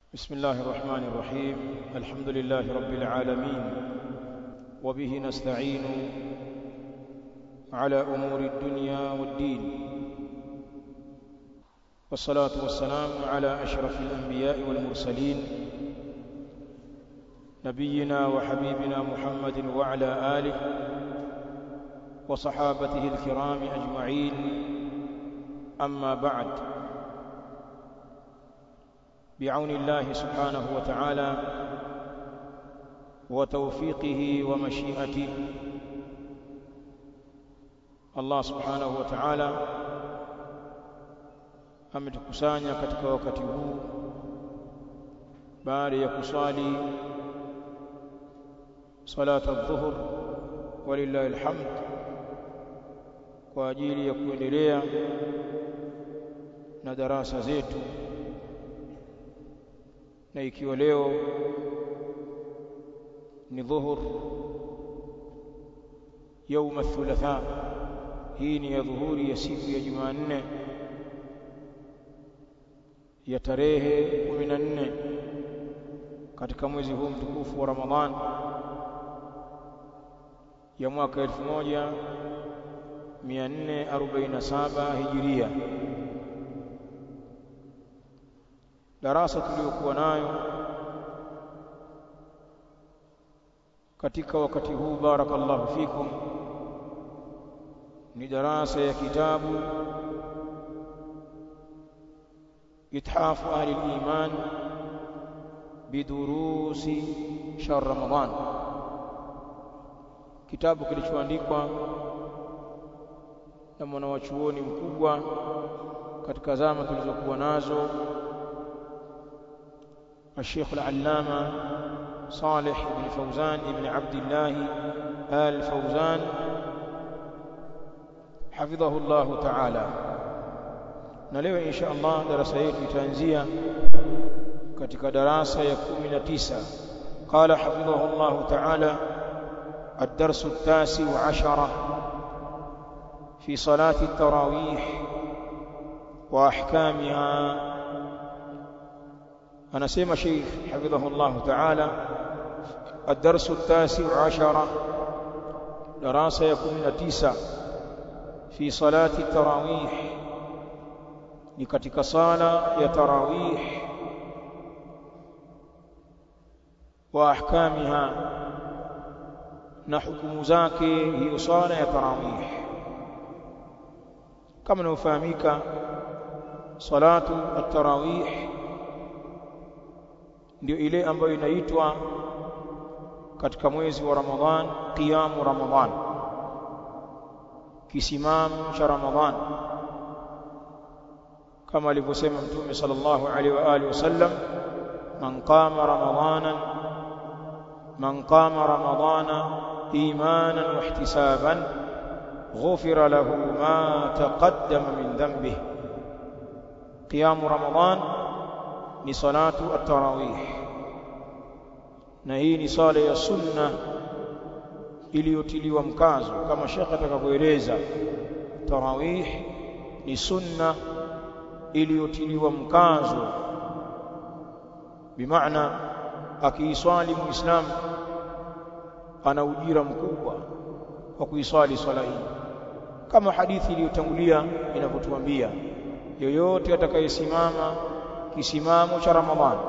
بسم الله الرحمن الرحيم الحمد لله رب العالمين وبه نستعين على أمور الدنيا والدين والصلاة والسلام على أشرف الأنبياء والمرسلين نبينا وحبيبنا محمد وعلى آله وصحابته الكرام أجمعين أما بعد بعون الله سبحانه وتعالى وتوفيقه ومشيئته Allah subhanahu wa ta'ala ametukusanya katika wakati huu baada ya kuswali salata adh-dhuhr walillahi alhamd kwa ajili ya kuendelea na darasa zetu na ikiwa leo ni dhuhur يوم الثلاثاء hii ni ya dhuhuri ya siku ya Jumanne ya tarehe 14 katika mwezi huu mtukufu wa Ramadhan ya mwaka 1447 Hijiria darasa tuliyokuwa nayo katika wakati huu barakallahu fikum ni darasa ya kitabu ithafu ahli al-iman bidurusi shahr ramadan kitabu kilichoandikwa na mwanawachuoni mkubwa katika zama tulizokuwa nazo الشيخ العلامة صالح بن فوزان بن عبد الله آل فوزان حفظه الله تعالى na leo insha Allah darasa yetu itaanzia katika darasa ya 19 قال حفظه الله تعالى الدرس التاسع عشر في صلاة التراويح وأحكامها أنا سيما شيخ حفظه الله تعالى الدرس التاسع عشر دراسة يكون تسع في صلاة التراويح لكتك صلاة يتراويح وأحكامها نحكم زاكي هي صلاة يتراويح كما نفهمك صلاة التراويح ndio ile ambayo inaitwa katika mwezi wa Ramadhan qiyamu Ramadhan kisimamo cha Ramadhan kama alivyosema Mtume sallallahu alaihi wa alihi wasallam man qama ramadanan man qama ramadana imanan wa ihtisaban ghufira lahu ma taqaddama min dhanbihi qiyamu Ramadhan ni salatu at-tarawih na hii ni sala ya sunna iliyotiliwa mkazo kama shekhe atakavyoeleza tarawih ni sunna iliyotiliwa mkazo bimaana akiiswali muislam ana ujira mkubwa wa kuiswali swala hii kama hadithi iliyotangulia inavyotuambia yoyote atakayesimama kisimamo cha ramadhani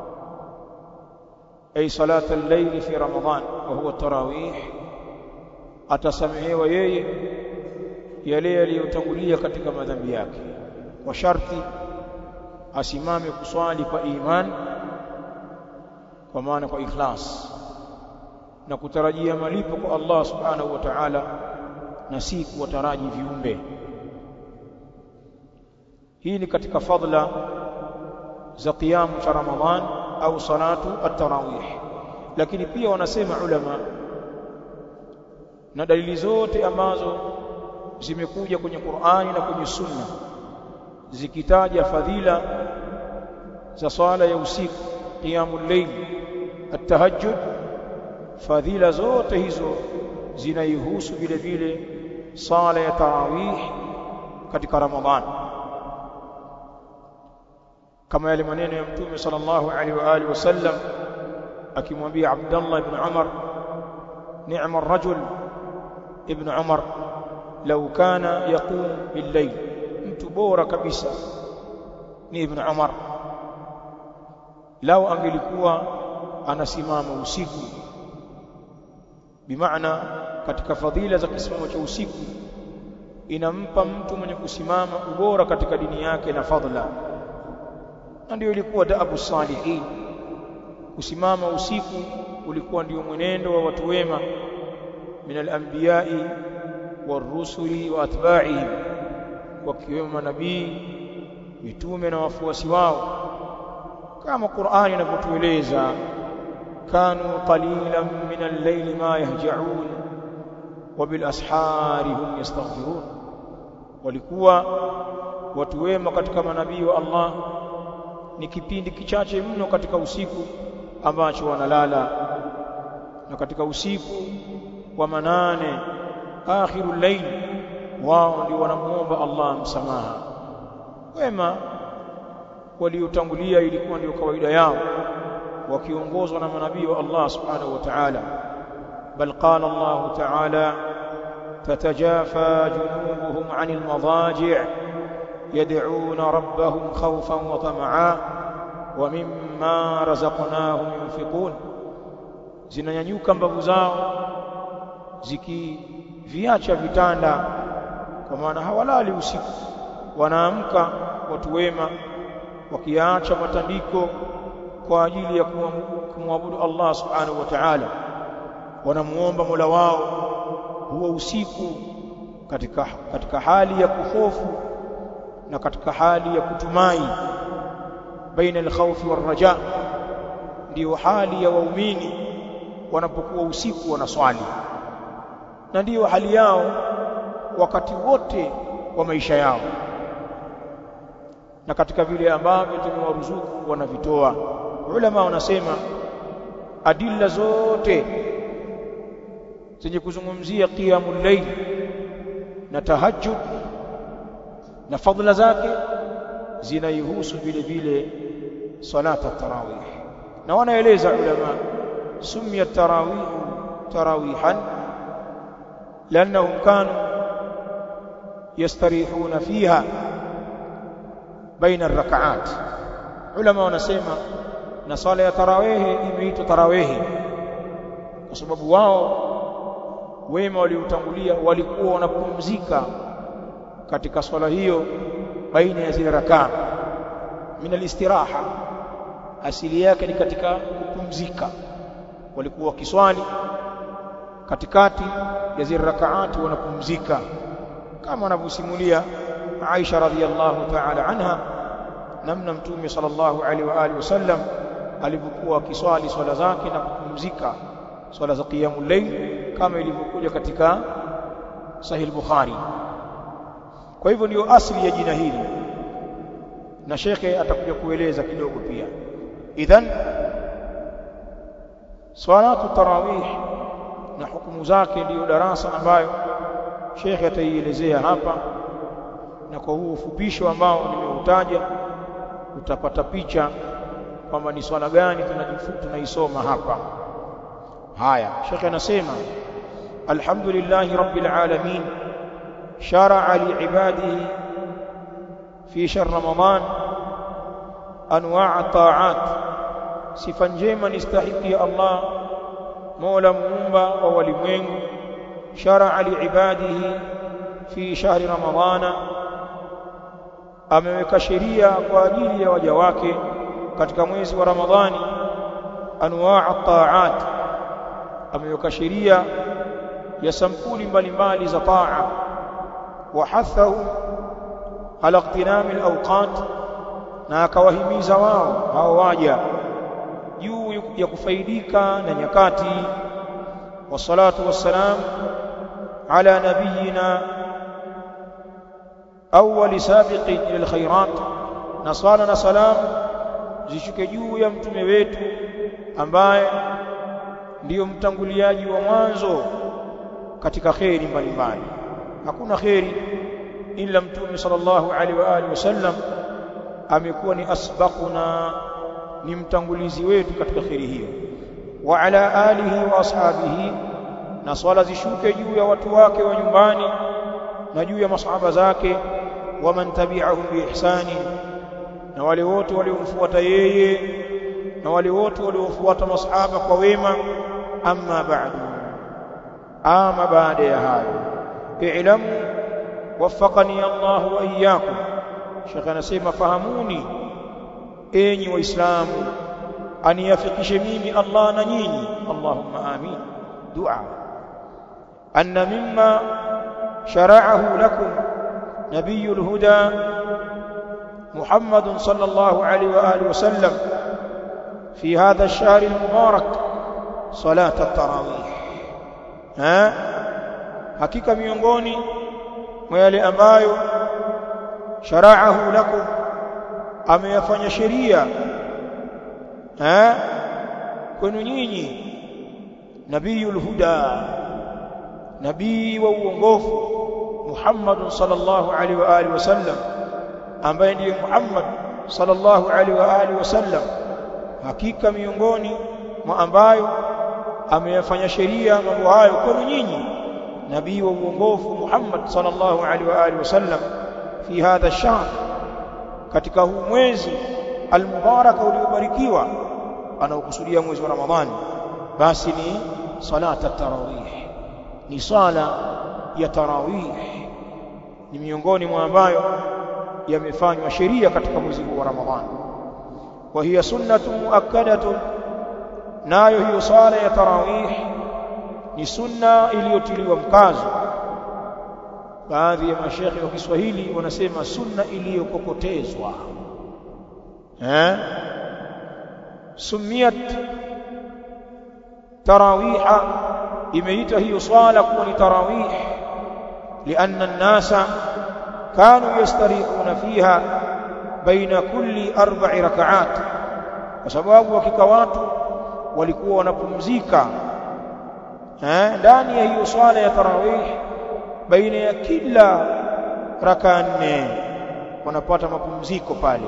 ay salata al-layl fi ramadan wa huwa tarawih atasamehewa yeye yale yaliyotangulia katika madhambi yake kwa sharti asimame kuswali kwa iman kwa maana kwa ikhlas na kutarajia malipo kwa Allah subhanahu wa ta'ala na si kuwataraji viumbe hii ni katika fadla za qiyamu cha ramadhan au salatu at-tarawih lakini pia wanasema ulama na dalili zote ambazo zimekuja kwenye Qur'ani na kwenye Sunna zikitaja fadhila za swala ya usiku qiyamul layl at-tahajjud fadhila zote hizo zinaihusu vile vile sala ya tarawih katika Ramadhani kama yale maneno ya mtume sallallahu alaihi wa alihi wasallam akimwambia Abdullah ibn Umar ni'ma ar-rajul ibn Umar law kana yaqum bil-layl mtu bora kabisa ni ibn Umar lau angelikuwa anasimama usiku bimaana katika fadhila za kisimamo cha usiku inampa mtu mwenye kusimama ubora katika dini yake na fadhila na ndio ilikuwa daabu salihin kusimama usiku ulikuwa ndio mwenendo wa watu wema min al-anbiya'i war-rusuli wa atba'ihim wakiwemo manabii mitume na wafuasi wao kama Qur'ani inavyotueleza kanu qalilan min al-layli ma yahja'un wa bil ashari hum yastaghfirun walikuwa watu wema katika manabii wa Allah ni kipindi kichache mno katika usiku ambacho wanalala na katika usiku wa manane akhirul layl wao ndio wanamuomba Allah msamaha wema waliotangulia ilikuwa ndio kawaida yao wakiongozwa na manabii wa Allah subhanahu wa ta'ala bal qala Allah ta'ala تتجافى جنوبهم عن المضاجع يدعون ربهم خوفا وطمعا ومما رزقناهم ينفقون zinanyanyuka mbavu zao zikiviacha vitanda kwa maana hawalali usiku wanaamka watu wema wakiacha matandiko kwa ajili ya kumwabudu Allah subhanahu wa ta'ala wanamuomba Mola wao huo usiku katika katika hali ya kuhofu na katika hali ya kutumai baina al-khawfi war-raja ndio hali ya waumini wanapokuwa usiku wanaswali na ndiyo hali yao wakati wote wa maisha yao na katika vile ambavyo tumewaruzuku wanavitoa ulama wanasema adilla zote zenye kuzungumzia qiyamul layl na tahajjud na fadhila zake zinaihusu vile vile salata tarawih na wanaeleza ulama sumia tarawih tarawihan لانهم كانوا يستريحون فيها بين الركعات علماء wanasema na sala ya tarawih imeitwa tarawih kwa sababu wao wema waliotangulia walikuwa wanapumzika katika swala hiyo baina ya zile rakaa min alistiraha asili yake ni katika kupumzika walikuwa wakiswali katikati ya zile rakaati wanapumzika kama wanavyosimulia Aisha radhiallahu ta'ala anha namna mtume sallallahu alaihi wa alihi wasallam alivyokuwa akiswali swala zake na kupumzika swala za qiyamul layl kama ilivyokuja katika sahih bukhari kwa hivyo ndio asili ya jina hili na shekhe atakuja kueleza kidogo pia idhan salatu tarawih na hukumu zake ndiyo darasa ambayo shekhe ataielezea hapa na kwa huu ufupisho ambao nimeutaja utapata picha kwamba ni swala gani tunaisoma hapa haya shekhe anasema alhamdulillahi rabbil alamin شرع لعباده في شهر رمضان انواع الطاعات sifa njema nistahiki Allah Mola muumba wa walimwengu shar'a liibadihi fi shahri ramadhana ameweka sheria kwa ajili ya waja wake katika mwezi wa Ramadhani anwaa at-ta'at ameweka sheria ya sampuli mbalimbali za taa wahathahu ala iqtinam al-awqat na akawahimiza wao hao waja juu ya kufaidika na nyakati wassalatu wassalam ala nabiyina awwal sabiqin ila alkhairat na sala na salam zishuke juu ya mtume wetu ambaye ndiyo mtanguliaji wa mwanzo katika kheri mbalimbali hakuna kheri ila mtume sallallahu alaihi wa alihi wasallam amekuwa ni asbaquna ni mtangulizi wetu katika khiri hiyo wa ala alihi wa ashabihi na swala zishuke juu ya watu wake wa nyumbani na juu ya masahaba zake wa man tabi'ahum bi ihsani na wale wote waliomfuata yeye na wale wote waliofuata masahaba kwa wema amma ba'du ama baada ya hayo i'lamu waffaqani Allah wa iyyakum Sheikh anasema fahamuni enyi waislamu aniyafikishe mimi Allah na nyinyi Allahumma amin dua anna mimma shara'ahu lakum nabiyul huda محمد صلى الله عليه واله وسلم في هذا الشهر المبارك صلاه التراويح ها hakika miongoni mwa yale ambayo shara'ahu lakum ameyafanya sheria eh kwenu nyinyi nabiyul huda nabii wa uongofu Muhammad sallallahu alaihi wa alihi wasallam ambaye ndiye Muhammad sallallahu alaihi wa alihi wasallam hakika miongoni mwa ambayo ameyafanya sheria mambo hayo kwenu nyinyi nabii wa uongofu Muhammad sallallahu alaihi wa alihi wasallam fi hadha ash-shahr katika huu mwezi almubaraka uliobarikiwa anaokusudia mwezi wa Ramadhani basi ni salata tarawih ni sala ya tarawih ni miongoni mwa ambayo yamefanywa sheria katika mwezi huu wa Ramadhani wa hiya sunnatu muakkadatun nayo hiyo sala ya tarawih ni sunna iliyotiliwa mkazo baadhi ya mashekhi wa Kiswahili wanasema sunna iliyokokotezwa eh sumiyat tarawiha imeita hiyo swala kuwa ni tarawih lianna an-nasa kanu yastarihuna fiha baina kulli arba'i rak'at kwa sababu hakika watu walikuwa wanapumzika eh ndani ya hiyo swala ya tarawih baina ya kila raka nne wanapata mapumziko pale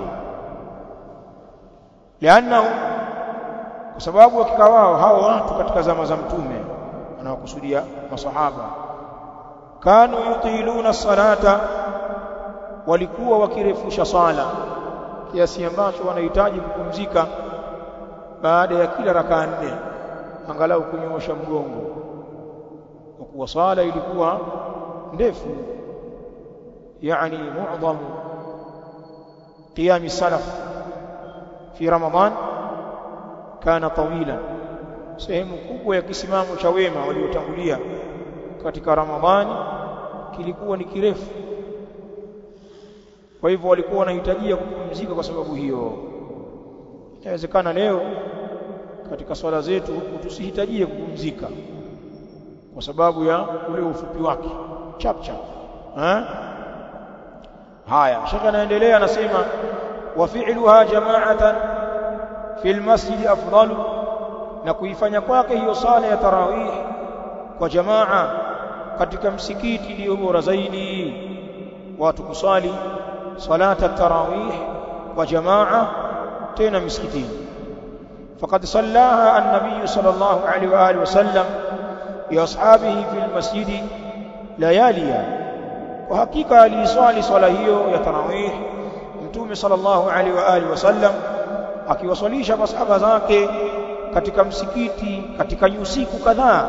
liannahu kwa sababu hakika wao hao watu katika zama za mtume anawakusudia masahaba kanu yutiluna salata walikuwa wakirefusha sala kiasi ambacho wanahitaji kupumzika baada ya kila raka nne angalau kunyoosha mgongo kwa kuwa sala ilikuwa ndefu yani mu'dham qiyam salaf fi ramadan kana tawilan sehemu kubwa ya kisimamo cha wema waliotangulia katika ramadhani kilikuwa ni kirefu kwa hivyo walikuwa wanahitajia kupumzika kwa sababu hiyo inawezekana leo katika swala zetu huku tusihitajie kupumzika kwa sababu ya ule ufupi wake chap chap ha? haya shaka anaendelea anasema wa fi'luha jama'atan fil masjid afdalu na kuifanya kwake hiyo sala ya tarawih kwa jamaa katika msikiti ndio bora zaidi watu kusali salata tarawih kwa jamaa tena msikitini faqad sallaha an-nabiy sallallahu alaihi wa alihi wasallam bi ashabihi fil masjid layaliya kwa hakika aliswali swala hiyo ya tarawih mtume sallallahu alaihi wa alihi wasallam akiwaswalisha masahaba zake katika msikiti katika usiku kadhaa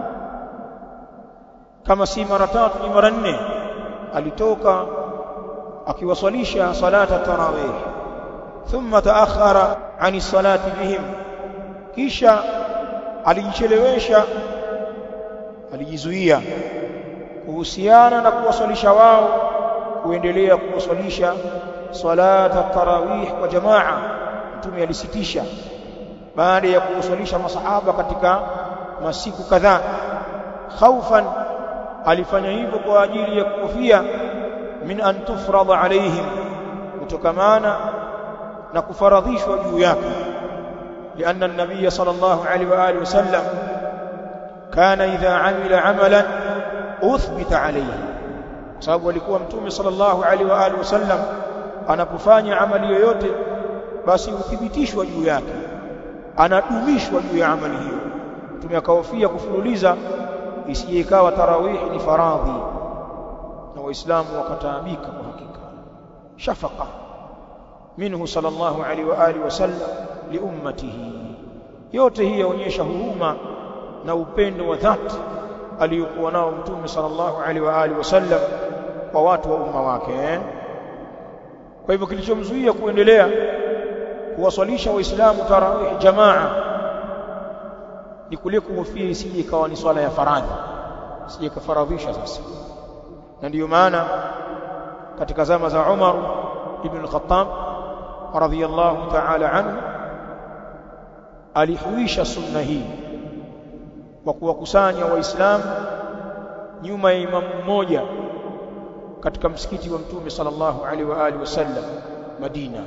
kama si mara tatu ni mara nne alitoka akiwaswalisha salata tarawih thumma taakhara ani salati bihim kisha alijichelewesha alijizuia kuhusiana na kuwaswalisha wao kuendelea kuwaswalisha salata tarawih kwa jamaa mtume alisitisha baada ya kuwaswalisha masahaba katika masiku kadhaa khaufan alifanya hivyo kwa ajili ya kuhofia min an tufrada alaihim kutokamana na kufaradhishwa juu yake لأن النبي صلى الله عليه وآله وسلم كان إذا عمل عملا أثبت عليه sababu alikuwa mtume sallallahu alaihi wa alihi wasallam anapofanya amali yoyote basi huthibitishwa juu yake anadumishwa juu ya amali hiyo mtume akahofia kufululiza isije ikawa tarawih ni faradhi na waislamu wakataabika kwa hakika shafaqa minhu sallallahu alaihi wa alihi wasallam liummatihi yote hii yaonyesha huruma na upendo wa dhati aliyokuwa nao mtume sallallahu alaihi wa alihi wasallam kwa watu wa umma wake eh? kwa hivyo kilichomzuia kuendelea kuwaswalisha waislamu tarawih jamaa ni kule kuhofia isije ikawa ni swala ya faradhi isije ikafaradhisha sasa na ndiyo maana katika zama za Umar ibn al-Khattab radhiyallahu ta'ala anhu alihuisha sunna hii kwa kuwakusanya waislamu nyuma ya imamu mmoja katika msikiti wa mtume sallallahu alaihi wa alihi wasallam Madina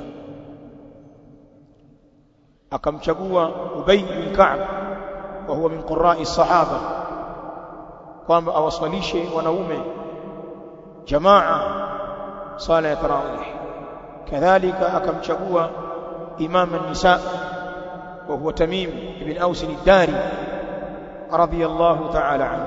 akamchagua Ubay bin Ka'b wa huwa min qurra'i sahaba kwamba awaswalishe wanaume jamaa sala ya tarawih kadhalika akamchagua imam an-nisa wa huwa Tamim ibn Aus ad-Dari radiyallahu ta'ala anhu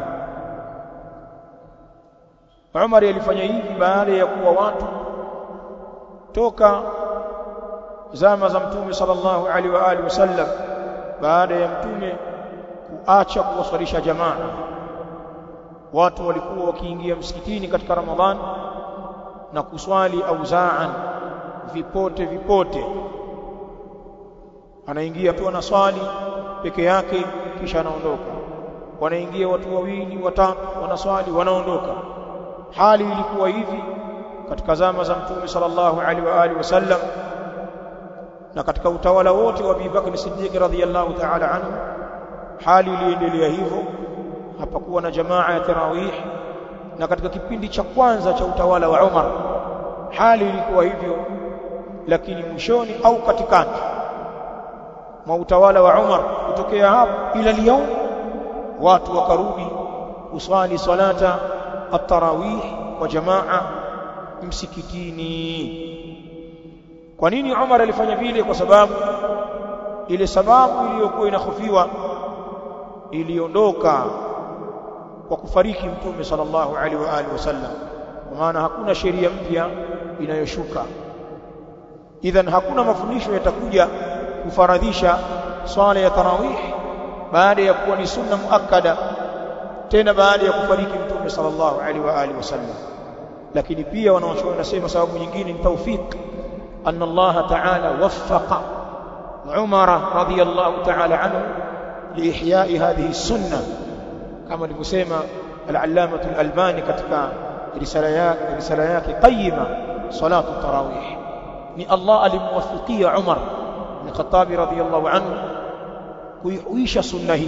Umar alifanya hivi baada ya kuwa watu toka zama za mtume sallallahu alaihi wa alihi wasallam baada ya mtume kuacha kuwaswalisha jamaa watu walikuwa wakiingia msikitini katika ramadhan na kuswali auzaan vipote vipote anaingia tu anaswali peke yake kisha anaondoka wanaingia watu wawili watatu wanaswali wanaondoka hali ilikuwa hivi katika zama za mtume sallallahu alaihi wa alihi wasallam na katika utawala wote wa Abu Bakr Siddiq radhiyallahu ta'ala anhu hali iliendelea hivyo hapakuwa na jamaa ya tarawih na katika kipindi cha kwanza cha utawala wa Umar hali ilikuwa hivyo lakini mwishoni au katikati mwa utawala wa Umar kutokea hapo ila leo watu wakarudi kuswali salata at-tarawih kwa jamaa msikitini kwa nini Umar alifanya vile kwa sababu ile sababu iliyokuwa inahofiwa iliondoka kwa kufariki mtume sallallahu alaihi wa alihi wasallam kwa maana hakuna sheria mpya inayoshuka idhan hakuna mafundisho yatakuja kufaradhisha swala ya tarawih baada ya kuwa ni sunna muakkada tena baada ya kufariki mtume sallallahu alaihi wa alihi wasallam lakini pia wanawachuoni wanasema sababu nyingine ni tawfik أن الله تعالى وفق عمر رضي الله تعالى عنه لإحياء هذه السنة كما لمسيما العلامة الألباني كتك رساليات قيمة صلاة التراويح ni Allah alimwafikia Umar bin Khattab radhiyallahu anhu kuihuisha sunna hii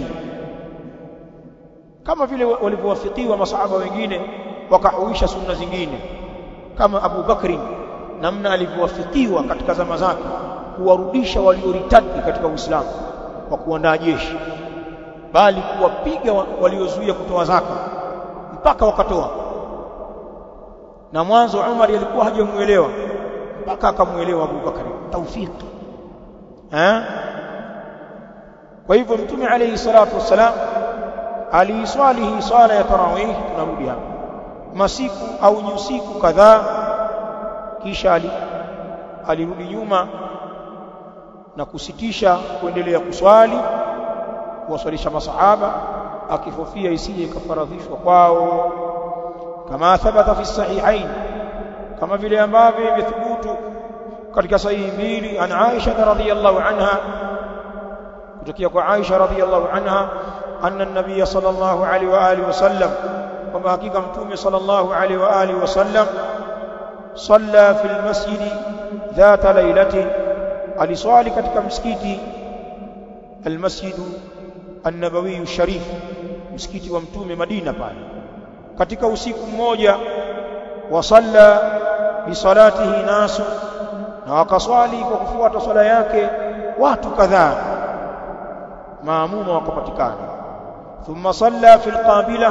kama vile walivyowafikiwa masahaba wengine wakahuisha sunna zingine kama Abu Bakri namna alivyowafikiwa katika zama zake kuwarudisha walioritadi katika Uislamu kwa kuandaa jeshi bali kuwapiga waliozuia kutoa zaka mpaka wakatoa na mwanzo Umar alikuwa hajamuelewa mpaka akamuelewa Abu Bakari tawfiki eh kwa hivyo mtume alayhi salatu wassalam aliiswali hii swala ya tarawih tunarudi hapa masiku au nyusiku kadhaa kisha ali, alirudi nyuma na kusitisha kuendelea kuswali kuwaswalisha masahaba akifofia isije ikafaradhishwa kwao kama thabata fi sahihain kama vile ambavyo imethubutu katika sahihi mbili an Aisha radhiyallahu anha kutokea kwa Aisha radhiyallahu anha anna an-nabiy sallallahu alaihi wa alihi wasallam kwamba hakika mtume sallallahu alaihi wa alihi wasallam صلى في المسجد ذات ليلة aliswali katika msikiti almasjid an-nabawi sharif msikiti wa mtume Madina pale katika usiku mmoja wasalla bi salatihi nasu na wakaswali kwa kufuata swala yake watu kadhaa maamuma wakapatikana thumma salla fil qabila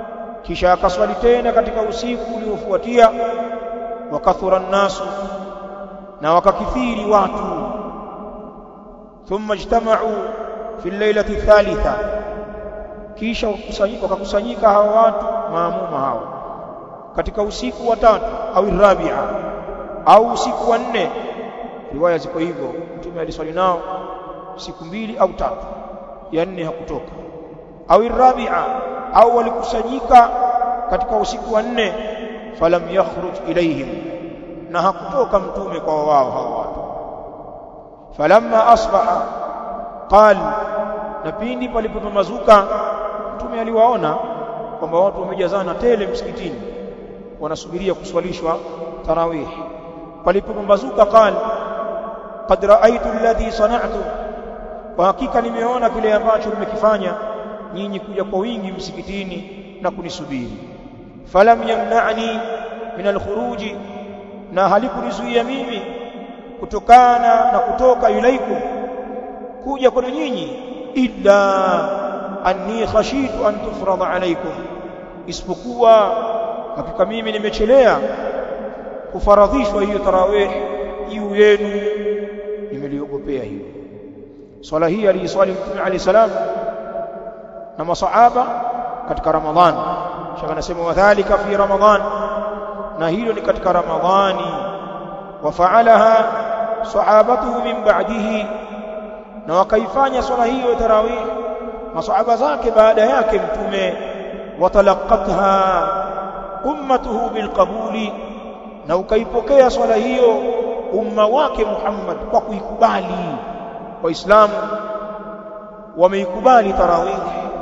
kisha akaswali tena katika usiku uliofuatia wakathura nnasu na wakakithiri watu thumma ijtama'u fi al-lailati thalitha kisha wakakusanyika hawa watu maamuma hao katika usiku wa tatu au rabi'a au usiku wa nne riwaya ziko hivyo mtume aliswali nao siku mbili au tatu ya nne hakutoka au rabi'a au walikusanyika katika usiku wa nne falam yakhruj ilaihim na hakutoka mtume kwa wao hao watu falamma asbaha qal na pindi palipopambazuka mtume aliwaona kwamba watu wamejazana tele msikitini wanasubiria kuswalishwa tarawih palipopambazuka qal qad ra'aytu alladhi sana'tu kwa hakika nimeona kile ambacho mmekifanya nyinyi kuja kwa wingi msikitini na kunisubiri falam yamna'ni min alkhuruji na halikunizuia mimi kutokana na kutoka ilaikum kuja kwenu nyinyi illa anni khashitu an tufrada alaikum isipokuwa hakika mimi nimechelea kufaradhishwa hiyo tarawih juu yenu nimeliogopea hiyo swala hii aliiswali mtume alayhi salam na masahaba katika ramadhan shaka nasema wadhālika fi ramadhan na hilo ni katika ramadhani wafaalaha sahabatuhu min ba'dihi na wakaifanya swala hiyo tarawih masahaba zake baada yake mtume watalaqatha ummatuhu bilqabuli na ukaipokea swala hiyo umma wake Muhammad kwa kuikubali waislamu wameikubali tarawih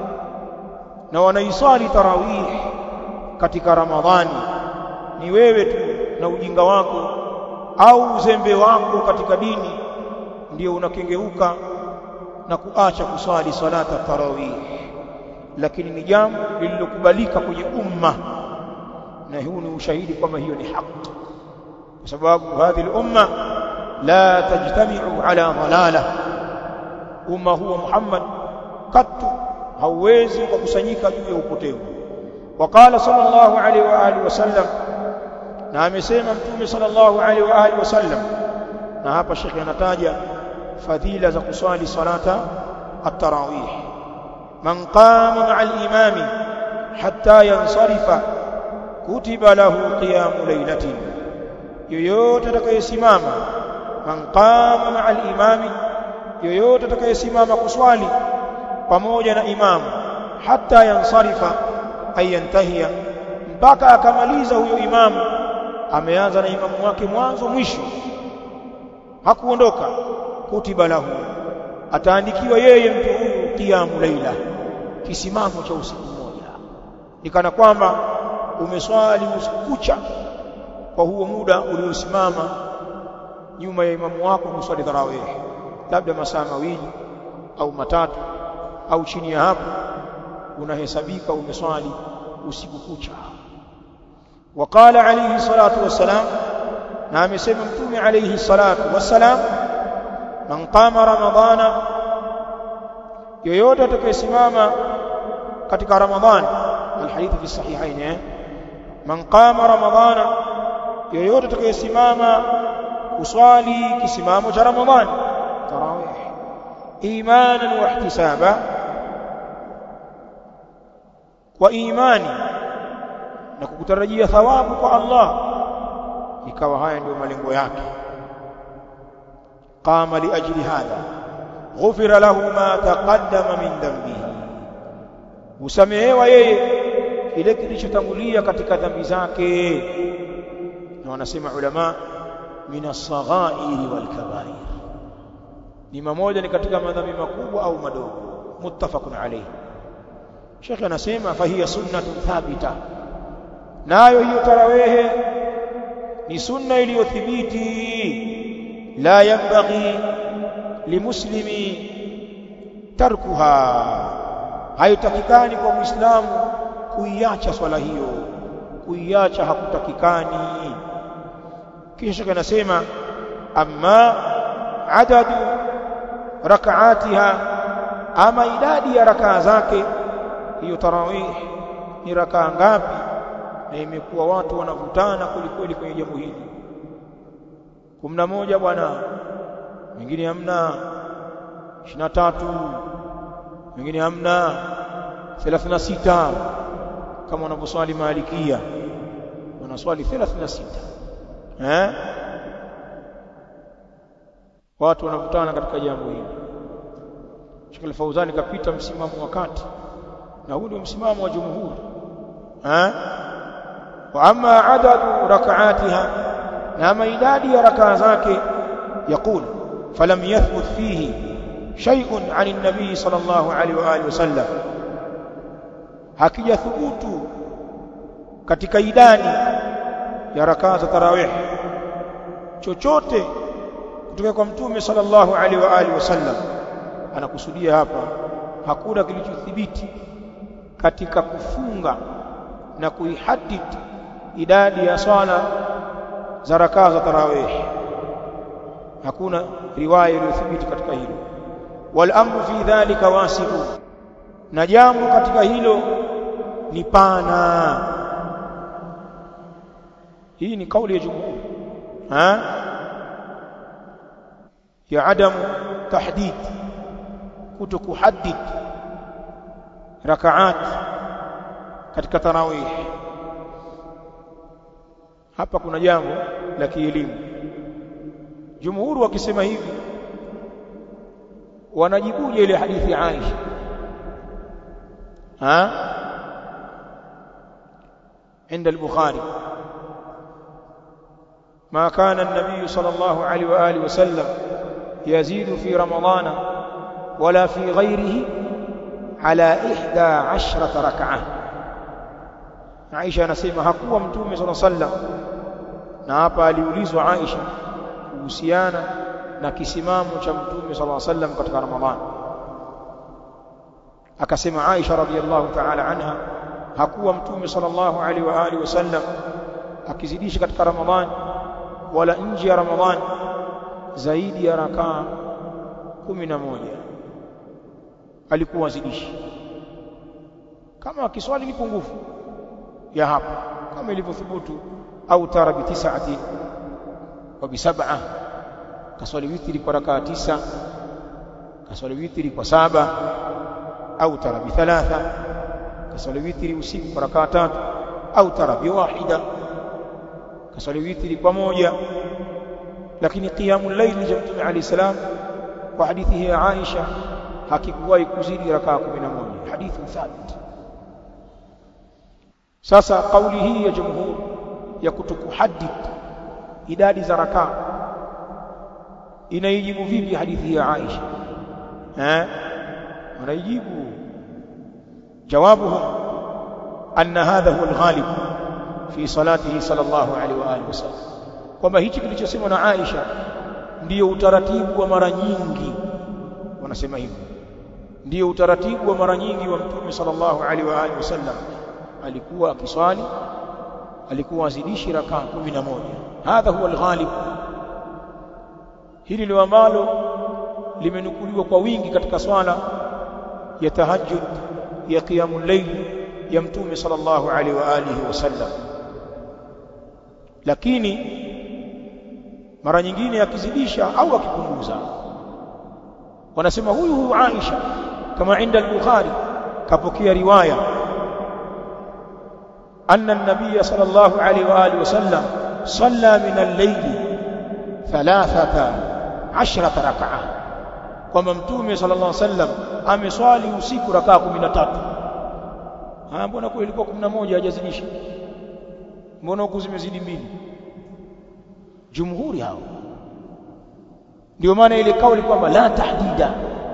na wanaiswali tarawih katika ramadhani ni wewe tu na ujinga wako au uzembe wako katika dini ndio unakengeuka na kuacha kuswali salata tarawih lakini ni jambo lililokubalika kwenye umma na huu ni ushahidi kwamba hiyo ni haki kwa sababu hadhi al-umma la tajtami'u ala dhalala umma huwa Muhammad katu hauwezi kukusanyika juu ya upotevu وقال صلى الله عليه واله وسلم na amesema mtume sallallahu alaihi wa alihi wasallam na hapa shekhi anataja fadhila za kuswali salata at-tarawih man qama ma'a al-imam hatta yansarifa kutiba lahu qiyamu laylatin yoyote atakayesimama man qama ma'a al-imam yoyote atakayesimama kuswali pamoja na imamu hatta yansarifa ayantahia mpaka akamaliza huyo imamu ameanza na imamu wake mwanzo mwisho hakuondoka kutiba lahu ataandikiwa yeye mtu huyu qiyamu laila kisimamo cha usiku mmoja nikana kwamba umeswali usiku kucha kwa huo muda uliosimama nyuma ya imamu wako kuswali tarawih labda masaa mawili au matatu au chini ya hapo unahesabika umeswali usiku kucha وقال عليه الصلاة والسلام نعم سيما متومي عليه الصلاة والسلام من قام رمضان yoyote atakayesimama katika ramadhan alhadith fi sahihain eh man qama ramadhana yoyote atakayesimama kuswali kisimamo cha ramadhan tarawih imanan wa ihtisaba kwa imani na kukutarajia thawabu kwa Allah ikawa haya ndio malengo yake qama li ajli hadha ghufira lahu ma taqaddama min dhanbihi usamehewa yeye kile kilichotangulia katika dhambi zake na wanasema ulama min as-saghairi wal kabair ni mamoja ni katika madhambi makubwa au madogo muttafaqun alayhi Sheikh anasema fahiya sunnatun thabita nayo hiyo tarawehe ni sunna iliyothibiti la yanbaghi limuslimi tarkuha haitakikani kwa muislamu kuiacha swala hiyo kuiacha hakutakikani kisha anasema amma adadu rakaatiha ama idadi ya rakaa zake hiyo tarawih ni rakaa ngapi na imekuwa watu wanavutana kwelikweli kwenye jambo hili kumi na moja bwana wengine hamna ishirini na tatu wengine hamna thelathini na sita kama wanavyoswali Malikia wanaswali thelathini na sita eh watu wanakutana katika jambo hili Sheikh Al-Fauzani kapita msimamo wa kati na huu ndio msimamo wa jumhuri eh wa amma adadu rak'atiha na ama idadi ya rakaa zake يقول فلم يثبت فيه شيء عن النبي صلى الله عليه واله وسلم hakija thubutu katika idadi ya rakaa za tarawih chochote kutoka kwa mtume sallallahu alaihi wa alihi wasallam anakusudia hapa hakuna kilichothibiti katika kufunga na kuihadid idadi ya swala za rakaa za tarawih hakuna riwaya iliyothibiti katika hilo wal amru fi dhalika wasibu na jambo katika hilo ni pana hii ni kauli ya jumhur ha ya adam tahdid kuto kuhaddid rakaat katika tarawih hapa kuna jambo la kielimu jumhuru wakisema hivi wanajibuje ile hadithi ya Aisha ha عند البخاري ما كان النبي صلى الله عليه واله وسلم يزيد في رمضان ولا في غيره على إحدى عشرة ركعة Aisha anasema hakuwa mtume صلى الله عليه وسلم na hapa aliulizwa Aisha kuhusiana na kisimamo cha mtume صلى الله عليه وسلم katika Ramadhani akasema Aisha radhiallahu ta'ala anha hakuwa mtume sallallahu alaihi wa alihi wasallam akizidisha katika Ramadhani wala nje ya Ramadhani zaidi ya rakaa kumi na moja alikuwa zidishi kama akiswali ni pungufu ya hapa kama ilivyothubutu au tara bi tis'ati wa bi sab'a kaswali witri kwa rakaa tisa kaswali witri kwa saba au tara bi thalatha kaswali witri usiku kwa rakaa tatu au tara bi wahida kaswali witri kwa moja lakini qiyamul layl cha mtume alayhi salam kwa hadithi hii ya Aisha hakikuwahi kuzidi rakaa 11 hadithi thabit sasa kauli hii ya jumhur ya kutokuhaddid idadi za rakaa inaijibu vipi hadithi hii ya Aisha eh wanaijibu jawabuhum anna hadha huwa al-ghalib fi salatihi sallallahu alaihi wa alihi wasallam kwamba hichi kilichosemwa na Aisha ndiyo utaratibu wa mara nyingi wanasema hivyo ndiyo utaratibu wa mara nyingi wa mtume sallallahu alaihi wa alihi wasallam alikuwa akiswali alikuwa azidishi rakaa 11 hadha huwa alghalib hili ndio ambalo limenukuliwa kwa wingi katika swala ya tahajjud ya qiyamul layl ya mtume sallallahu alaihi wa alihi wasallam lakini mara nyingine akizidisha au akipunguza wanasema huyu huyu Aisha kama inda al-Bukhari kapokea riwaya anna an-nabiy sallallahu alayhi wa alihi wasallam salla min al-layl thalathata ashrata rak'a kwamba mtume sallallahu alayhi wasallam ameswali usiku rakaa 13 ah mbona kwa ilikuwa 11 hajazidisha mbona huku zimezidi mbili jumhuri hao ndio maana ile kauli kwamba la tahdida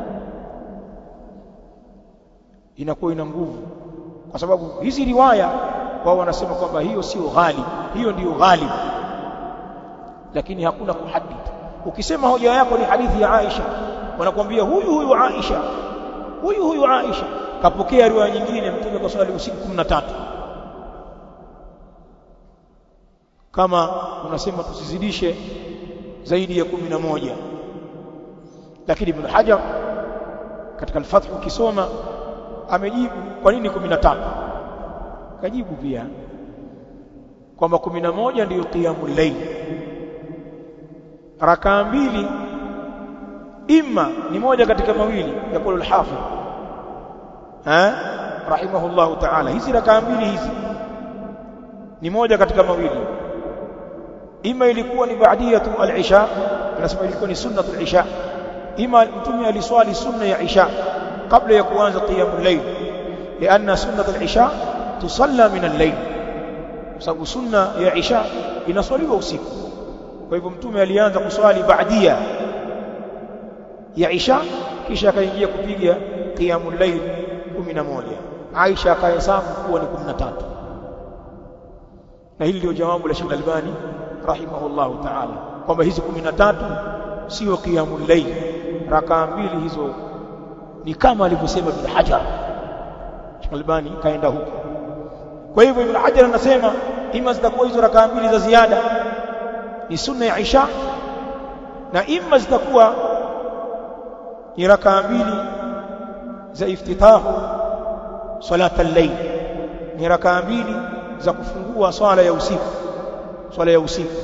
inakuwa ina nguvu kwa sababu hizi riwaya wao wanasema kwamba hiyo sio ghalib hiyo ndiyo ghalib lakini hakuna kuhadid ukisema hoja yako ni hadithi ya Aisha wanakuambia huyu huyu Aisha huyu huyu Aisha kapokea riwaya nyingine mtume kwa swali usiku 13 kama unasema tusizidishe zaidi ya kumi na moja lakini Ibn Hajar katika al-Fath ukisoma amejibu kwa nini 15 kajibu pia kwamba 11 ndiyo qiyamul layl rakaa mbili imma ni moja katika mawili yakulu al-hafidh eh rahimahullahu ta'ala hizi rakaa mbili hizi ni moja katika mawili ima ilikuwa ni baadiyatu al-isha anasema ilikuwa ni sunnatu al-isha ima mtume aliswali sunna ya isha kabla ya kuanza qiyamul layl lianna sunnatu al-isha tusalla min al-layl sababu sunna ya isha inaswaliwa usiku kwa hivyo mtume alianza kuswali baadia ya isha kisha akaingia kupiga qiyamul layl 11 Aisha akahesabu kuwa ni 13 na hili ndio jawabu la Sheikh Albani rahimahullahu ta'ala kwamba hizi 13 sio qiyamul layl rakaa mbili hizo ni kama alivyosema Ibn Hajar Sheikh Albani kaenda huko kwa hivyo Ibn Hajar anasema ima zitakuwa hizo rakaa mbili za ziada ni sunna ya Isha na ima zitakuwa ni rakaa mbili za iftitahu salata al-layl ni rakaa mbili za kufungua swala ya usiku swala ya usiku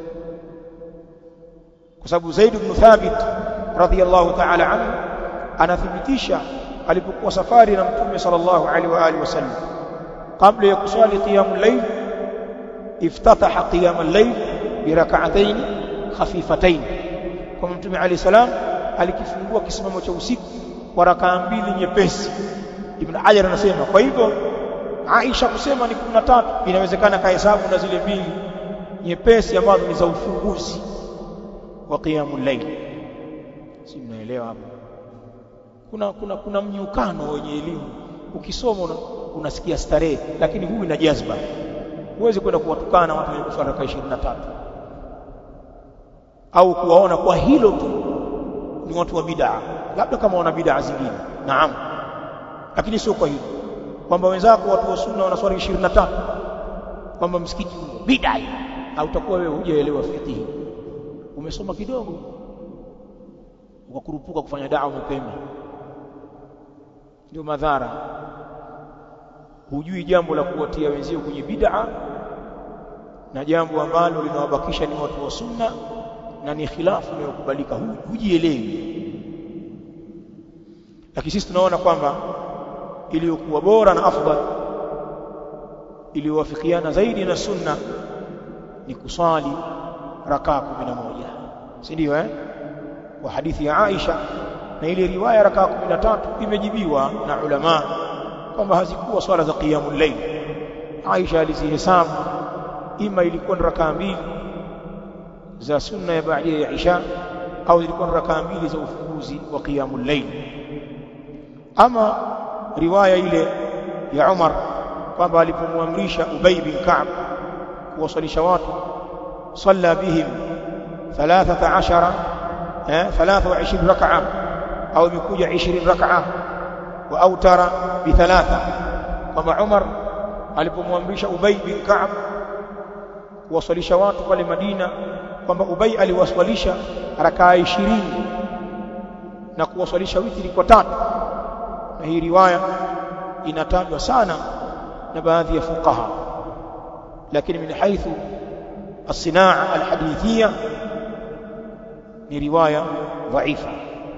kwa sababu Zaid ibn Thabit radhiyallahu ta'ala anhu anathibitisha alipokuwa safari na Mtume sallallahu alaihi wa alihi wasallam kabla ya kuswali qiyamul layl iftataha qiyamul layl bi rak'atayn khafifatayn kwa Mtume alayhi salam alikifungua kisimamo cha usiku kwa rakaa mbili nyepesi Ibn Hajar anasema kwa hivyo Aisha kusema ni 13 inawezekana kahesabu na zile mbili nyepesi ambazo ni za ufunguzi wa qiyamul layl si mnaelewa hapo kuna kuna kuna mnyukano wenye elimu ukisoma una, unasikia starehe lakini huyu ina jazba huwezi kwenda kuwatukana watu wenye kuswali raka 23 au kuwaona kwa hilo tu ni watu wa bid'a labda kama wana bid'a zingine naam lakini sio kwa hilo kwamba wenzako watu wa sunna wanaswali 23 kwamba msikiti bid'a au utakuwa wewe hujaelewa fiqh umesoma kidogo ukakurupuka kufanya dawa mapema ndio madhara hujui jambo la kuwatia wenzio kwenye bid'a na jambo ambalo linawabakisha ni watu wa sunna na ni khilafu inayokubalika hujielewi lakini sisi tunaona kwamba iliyokuwa bora na afdal iliyowafikiana zaidi na sunna ni kuswali rakaa 11 si ndio eh kwa hadithi ya Aisha na ile riwaya rakaa 13 imejibiwa na ulama kwamba hazikuwa swala za qiyamul layl Aisha alizihesabu ima ilikuwa ni rakaa mbili za sunna ya baada ya Isha au zilikuwa ni rakaa mbili za ufunguzi wa qiyamul layl ama riwaya ile ya Umar kwamba alipomwamrisha Ubay bin Ka'b kuwasalisha watu salla bihim 13 eh 23 rak'a au imekuja 20 rak'a wa autara bi thalatha kwamba Umar alipomwamrisha Ubay bin Ka'b kuwasalisha watu pale Madina kwamba Ubay aliwaswalisha rakaa 20 na kuwaswalisha witri kwa tatu na hii riwaya inatajwa sana na baadhi ya fuqaha lakini min haithu الصناعه الحديثيه ni riwaya dhaifa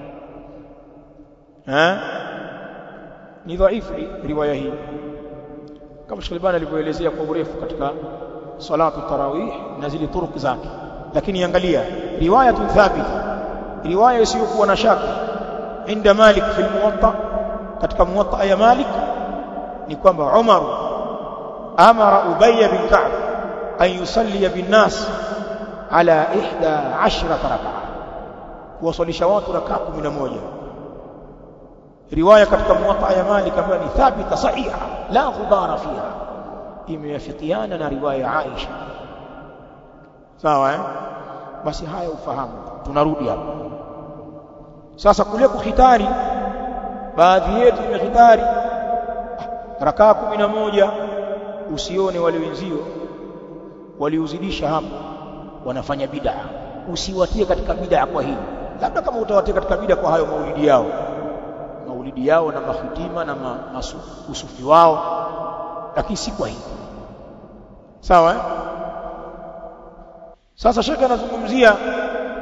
ha ni dhaifu riwaya hii kama Shalbani alivyoelezea kwa urefu katika salatu tarawih na zile turuku zake lakini angalia riwaya thabit riwaya isiyokuwa na shaka inda Malik fi al-Muwatta katika Muwatta ya Malik ni kwamba Umar amara Ubay bin Ka'b an yusalli bin nas ala 11 rak'a kuwasalisha watu rakaa 11 riwaya katika Muwatta ya Malik ambayo ni thabita sahiha la ghubara fiha imeyafikiana na riwaya ya Aisha sawa eh basi haya ufahamu tunarudi hapa sasa kule kuhitari baadhi yetu tumehitari rakaa kumi na moja usione wale wenzio waliuzidisha hapo wanafanya bid'a usiwatie katika bid'a kwa hili labda kama utawatia katika bid'a kwa hayo maulidi yao maulidi yao na mahitima na ma, masu, usufi wao lakini si kwa hili sawa eh? sasa shaka anazungumzia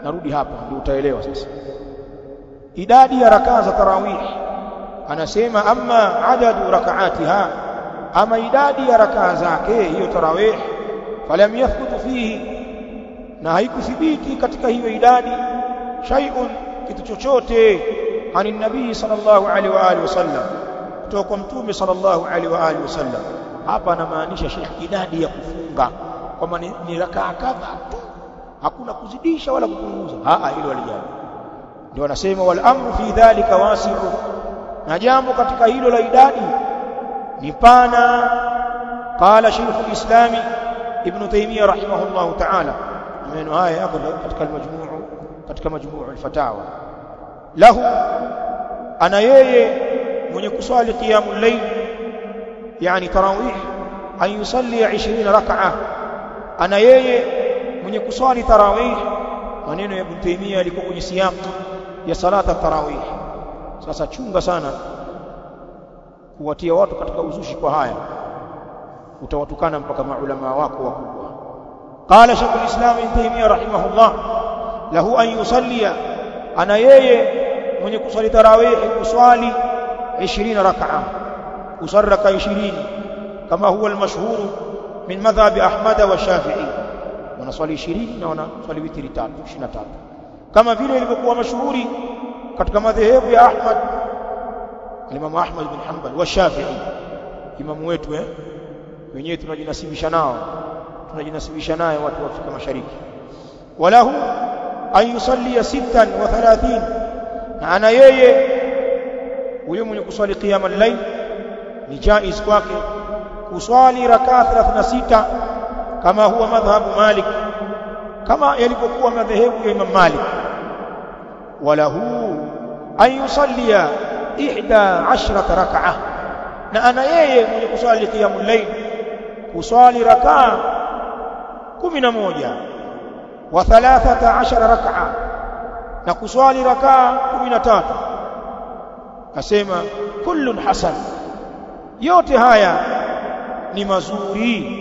narudi hapa ndio utaelewa sasa idadi ya rakaa za tarawih anasema amma adadu rakaatiha ama idadi ya rakaa zake hiyo tarawih falam yathbutu fihi na haikuthibiti katika hiyo idadi shay'un kitu chochote ani nabii sallallahu alaihi wa alihi wasallam kutoka kwa mtume sallallahu alaihi wa alihi wasallam hapa anamaanisha Sheikh idadi ya kufunga kwamba ni, ni rakaa kadhaa tu hakuna kuzidisha wala kupunguza a hilo alijali ndio anasema wal amru fi dhalika wasi'u na jambo katika hilo la idadi ni pana qala shaykh al-islami ibn taymiyyah rahimahullah ta'ala maneno haya yako katika al-majmuu katika majmuu al-fatawa lahu ana yeye mwenye kuswali qiyamul layl yani tarawih an yusalli 20 rak'a ana yeye mwenye kuswali tarawih maneno ya ibn taymiyyah yalikuwa kwenye siyam ya salata tarawih sasa chunga sana kuwatia watu katika uzushi kwa haya utawatukana mpaka maulama wako wakubwa qala shaykh al-islam ibn taymiyyah rahimahullah lahu an yusallia ana yeye mwenye kuswali tarawih kuswali 20 rak'a usarraka 20 kama huwa al-mashhur min madhhab ahmad wa shafi'i wanaswali 20 na wanaswali witri 3 23 kama vile ilivyokuwa mashuhuri katika madhehebu ya Ahmad Imam Ahmad bin Hanbal wa Shafi'i imamu wetu eh wenyewe tunajinasibisha nao tunajinasibisha naye watu wa Afrika Mashariki walahu an yusalli sittan wa thalathin na ana yeye huyo mwenye kuswali qiyam al-layl ni jaiz kwake kuswali rakaa 36 kama huwa madhhabu Malik kama yalipokuwa madhehebu ya Imam Malik walahu an yusallia ihda ashrata rak'ah na ana yeye mwenye kuswali qiyamul layl kuswali rakaa 11 wa 13 rak'a na kuswali rakaa 13 asema kullun hasan yote haya ni mazuri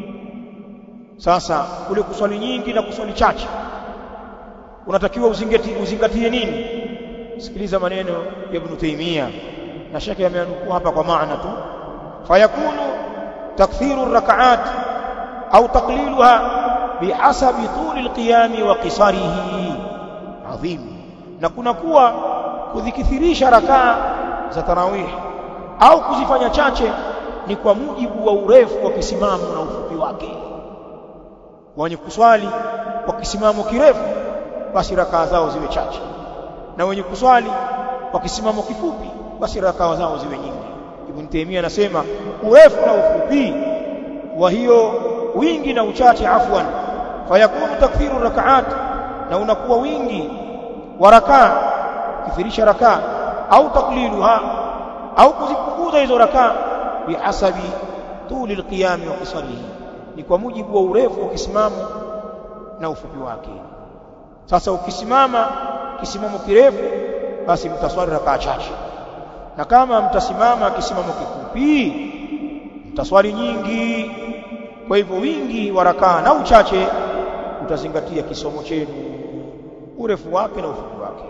sasa kule kuswali nyingi na kuswali chache unatakiwa uzingatie uzingatie nini sikiliza maneno ya Ibn Taymiyyah na shaka yameanukua hapa kwa maana tu fayakunu takthiru rak'at au taqliluha bihasabi tuli alqiyami wa qisarihi adhim na kuna kuwa kudhikithirisha rakaa za tarawih au kuzifanya chache ni kwa mujibu wa urefu wa kisimamo na ufupi wake wenye kuswali kwa kisimamo kirefu basi rakaa zao ziwe chache na wenye kuswali kwa kisimamo kifupi basi rakaa zao ziwe nyingi Ibn Taymiyyah anasema urefu na ufupi wa hiyo wingi na uchache afwan fayakunu takfiru rakaat na unakuwa wingi wa rakaa kithirisha rakaa au takliluha au kuzipunguza hizo rakaa bihasabi tuli alqiyam wa qisarihi ni kwa mujibu wa urefu wa kisimamo na ufupi wake sasa ukisimama kisimamo kirefu basi mtaswali rakaa chache na kama mtasimama kisimamo kifupi mtaswali nyingi kwa hivyo wingi wa rakaa na uchache utazingatia kisomo chenu urefu wake na ufupi wake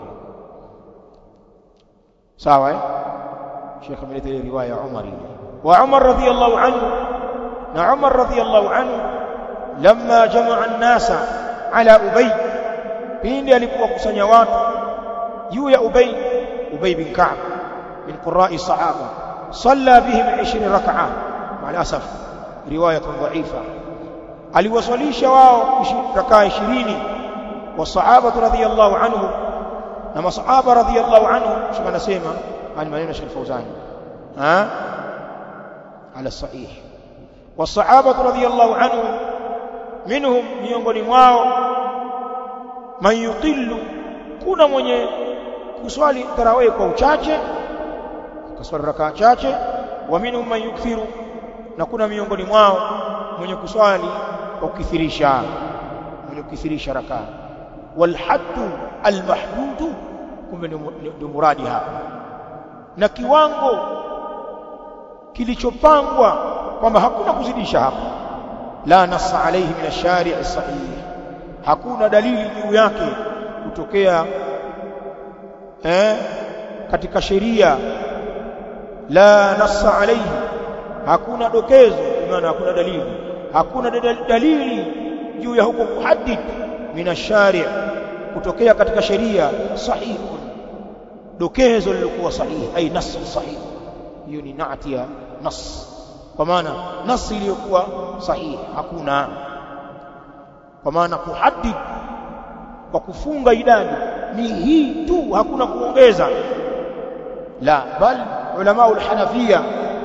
sawa eh Sheikh ameleta ile riwaya ya Umar ile wa Umar radhiyallahu anhu na Umar radhiyallahu anhu lamma jamaa an-nasa ala Ubay pindi alikuwa kusanya watu juu ya Ubay Ubay bin Ka'b min qurra'i sahaba salla bihim 20 rak'a ma'al asaf riwaya dha'ifa aliwasalisha wao rakaa 20 wasahaba radhiyallahu anhum na masahaba radhiyallahu anhum shika nasema hali maneno Sheikh Fauzani ha ala sahih wasahaba radhiyallahu anhum minhum miongoni mwao man yuqillu kuna mwenye kuswali tarawih kwa uchache kaswali rakaa chache wa minhum man yukthiru na kuna miongoni mwao mwenye kuswali kwa kukithirisha mwenye kukithirisha rakaa walhaddu almahdud kumbe ndio muradi hapa na kiwango kilichopangwa kwamba hakuna kuzidisha hapa la nassa alayhi min ash-shari' sahih hakuna dalili juu yake kutokea eh, katika sheria la nassa alayhi hakuna dokezo maana hakuna dalili hakuna dalili juu ya huko kuhaddid min ash-shari' kutokea katika sheria sahihi dokezo lilikuwa sahihi ai nas sahihi hiyo ni naati ya nas kwa maana nas iliyokuwa sahihi hakuna kwa maana kuhaddid kwa kufunga idadi ni hii tu hakuna kuongeza la bal ulama al-hanafia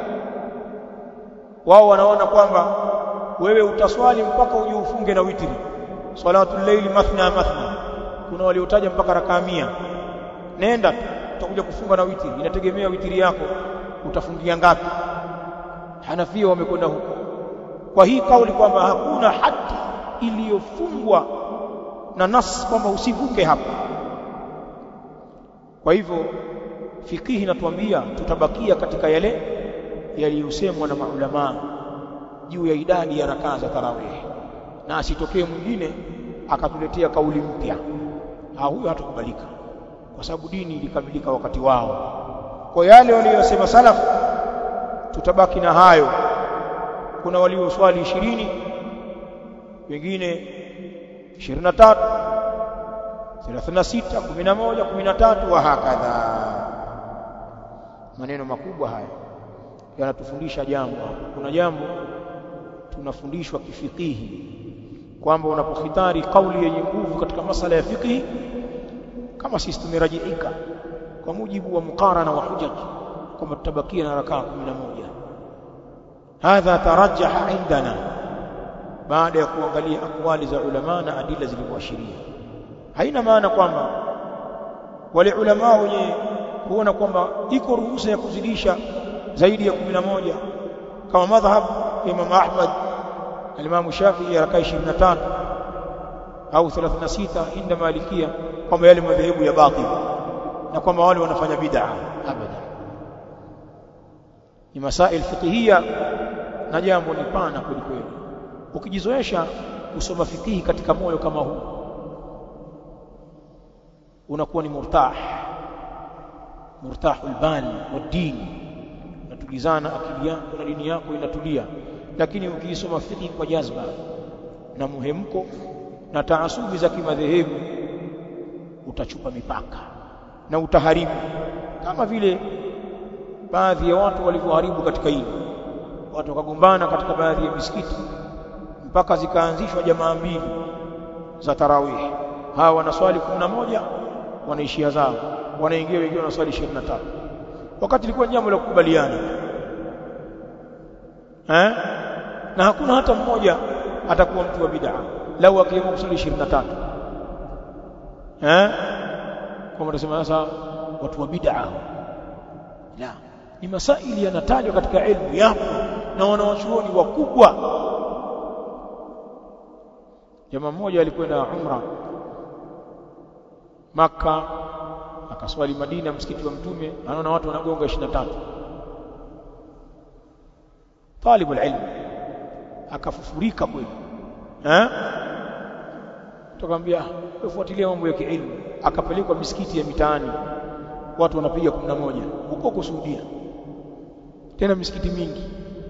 wao wanaona kwamba wewe utaswali mpaka uje ufunge na witri salatul layli mathna mathna kuna waliotaja mpaka rakaa 100 nenda utakuja kufunga na witri inategemea witri yako utafungia ngapi Hanafia wamekwenda huko kwa hii kauli kwamba hakuna hadi iliyofungwa na nas kwamba usivuke hapa kwa hivyo fikihi inatuambia tutabakia katika yale yaliyosemwa na maulama juu ya idadi ya rakaa za tarawih na asitokee mwingine akatuletea kauli mpya huyo hatakubalika kwa sababu dini ilikamilika wakati wao kwa yale waliyosema salaf tutabaki na hayo kuna walioswali ishirini wengine 23 36 11 13 wa hakadha maneno makubwa haya yanatufundisha jambo kuna jambo tunafundishwa kifikihi kwamba unapokhitari kauli yenye nguvu katika masala ya fikihi kama sisi tumerajiika kwa mujibu wa mukarana wa hujaj kwamba tutabakia na rakaa 11 hadha tarajjaha indana baada ya kuangalia akwali za ulama na adila zilivyoashiria haina maana kwamba wale ulama wenye kuona kwamba iko ruhusa ya kuzidisha zaidi ya 11 kama madhhab Imam Ahmad Imam Shafi'i rakaa 23 au 36 inda Malikia kwamba yale madhehebu ya batil na kwamba wale wanafanya bid'a abada ni masail fiqhiyya na jambo ni pana kweli kweli ukijizoesha kusoma fikihi katika moyo kama huu unakuwa ni murtah murtahul bal wa dini unatulizana akili yako na dini yako inatulia lakini ukiisoma fikihi kwa jazba na muhemko na taasubi za kimadhehebu utachupa mipaka na utaharibu kama vile baadhi ya watu walivyoharibu katika hili watu wakagombana katika baadhi ya misikiti mpaka zikaanzishwa jamaa mbili za tarawih hawa wanaswali 11 wanaishia zao wanaingia wengine wanaswali 23 wakati ilikuwa jambo la kukubaliana eh na hakuna hata mmoja atakuwa mtu wa bid'a lau akiamua kuswali 23 eh kama tunasema sasa watu wa bid'a la ni masaili yanatajwa katika elimu yapo na wanawachuoni wakubwa jamaa mmoja alikwenda umra maka akaswali Madina msikiti wa mtume anaona watu wanagonga 23 talibu ilmu akafufurika kweli eh tukamwambia ufuatilia mambo ya kielimu akapelekwa misikiti ya mitaani watu wanapiga 11 huko kusudia tena misikiti mingi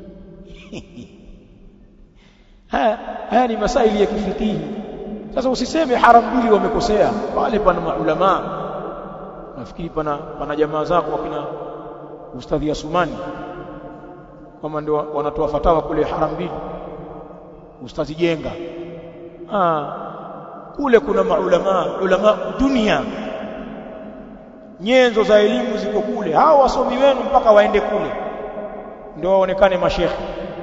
haya haya ni masaili ya kifikihi sasa usiseme haram mbili wamekosea pale pana maulama nafikiri pana pana jamaa zako wakina ustadhi Asumani kama ndio wanatoa fatawa kule haram mbili ustadhi Jenga ah kule kuna maulama ulama dunia nyenzo za elimu ziko kule hao wasomi wenu mpaka waende kule ndio waonekane mashekhi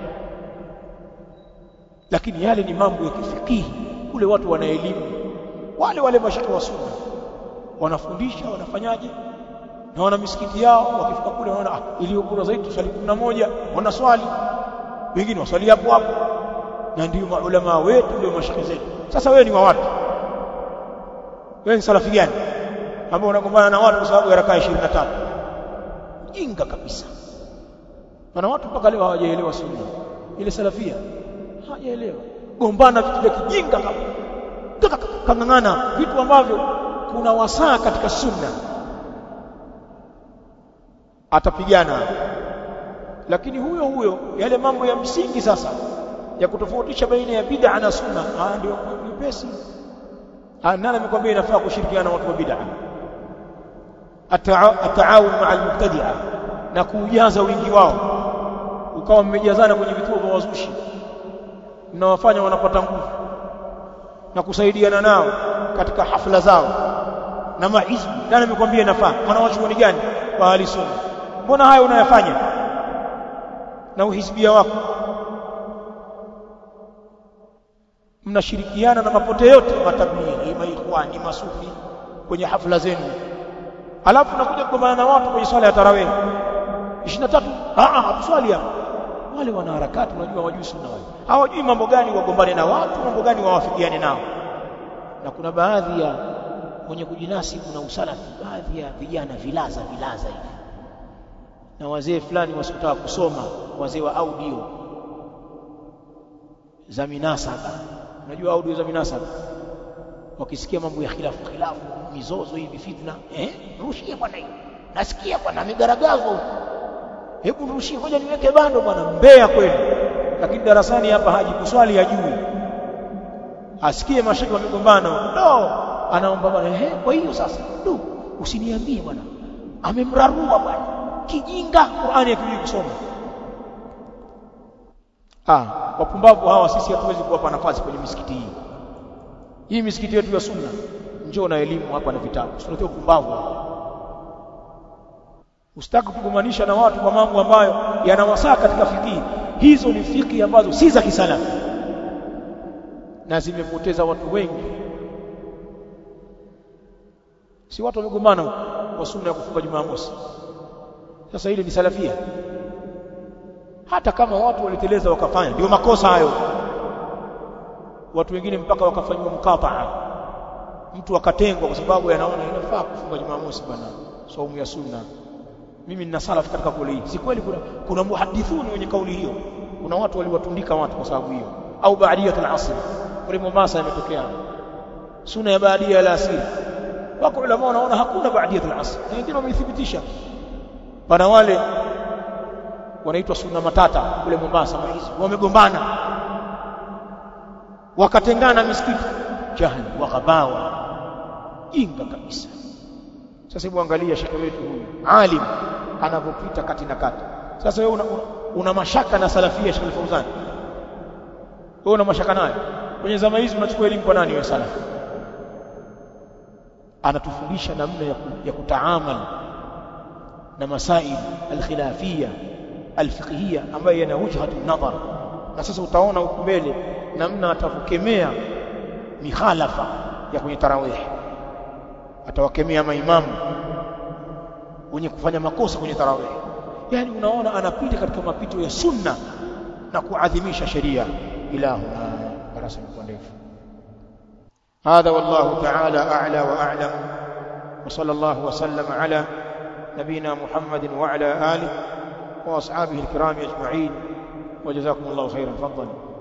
lakini yale ni mambo ya kifikihi kule watu wana elimu wale wale mashekhi wa sunna wanafundisha wanafanyaje na wana misikiti yao wakifika kule wanaona ah iliyo bora zaidi tuswali 11 wanaswali wengine waswali hapo hapo na ndio maulama wetu ndio mashekhi zetu sasa wewe ni wa watu wewe ni salafi gani ambao unagombana na watu kwa sababu ya rakaa 23 jinga kabisa na watu mpaka leo hawajaelewa sunna ile salafia hawajaelewa gombana vitu vya kijinga kang'ang'ana vitu ambavyo kuna wasaa katika sunna atapigana lakini huyo huyo yale mambo ya msingi sasa ya kutofautisha baina ya bid'a na sunna ah ndio nyepesi ah nani amekwambia inafaa kushirikiana na watu wa bid'a ataawun ma'a al-mubtadi'a na kuujaza wingi wao ukawa mmejazana kwenye vituo vya wazushi mnawafanya wanapata nguvu na kusaidiana nao katika hafla zao na mahizbi nani amekwambia inafaa wanawachuoni gani wa ahli sunna mbona hayo unayafanya na uhizbia wako mnashirikiana na mapote yote matablighi maikhwani masufi kwenye hafla zenu alafu nakuja kugombana na watu kwenye swala ya tarawih 23 ah ah hatuswali hapo wale wana harakati unajua wajui sunna wale hawajui mambo gani wagombane na watu mambo gani wawafikiane nao na kuna baadhi ya wenye kujinasi kuna usalafi baadhi ya vijana vilaza vilaza hivi na wazee fulani wasikutaka kusoma wazee wa audio za minasaba unajua audio za minasaba wakisikia mambo ya khilafu khilafu mizozo hivi fitna eh rushie bwana hiyo nasikia bwana amegaragazwa hebu rushie ngoja niweke bando bwana mbea kweli lakini darasani hapa haji kuswali hajui asikie mashaka wamegombana no anaomba bwana ehe kwa hiyo sasa du usiniambie bwana amemrarua bwana kijinga Qur'ani akijui kusoma ah wapumbavu hawa sisi hatuwezi kuwapa nafasi kwenye misikiti hii hii misikiti yetu ya sunna njoo na elimu hapa na vitabu tunatoa upumbavu usitaki kugomanisha na watu kwa mambo ambayo yanawasaa katika fikii hizo ni fiki ambazo si za kisalafu na zimepoteza watu wengi si watu wamegombana kwa sunna ya kufunga Jumamosi sasa ile ni salafia hata kama watu waliteleza wakafanya ndio makosa hayo watu wengine mpaka wakafanywa mkataa mtu akatengwa kwa sababu yanaona inafaa kufunga Jumamosi bwana saumu ya sunna mimi nina salaf katika kauli hii si kweli kuna kuna muhadithuni wenye kauli hiyo kuna watu waliwatundika watu kwa sababu hiyo au baadiyatul asr kule Mombasa imetokea sunna ya baadia ya asiri wako ulama wanaona hakuna baadiyatul asr na wengine wameithibitisha pana wale wanaitwa sunna matata kule Mombasa maizi wamegombana wakatengana misikiti jahili wakabawa jinga kabisa sasa hebu angalia shekhe wetu huyu alim anavyopita kati na kati sasa wewe una, una, una mashaka na salafia Sheikh Fauzan wewe una mashaka naye kwenye zama hizi unachukua elimu kwa nani wewe salafi anatufundisha namna ya, ku, ya kutaamal na masail alkhilafia alfiqhia ambayo yana wujhatu nadhar na sasa utaona huko mbele namna atavokemea mikhalafa ya kwenye tarawih atawakemea maimamu wenye kufanya makosa kwenye tarawih yani unaona anapita katika mapito ya sunna na kuadhimisha sheria ilahuna darasa ni ndefu هذا والله تعالى أعلى وأعلم وصلى الله وسلم على نبينا محمد وعلى آله وأصحابه الكرام أجمعين وجزاكم الله خيرا فضلا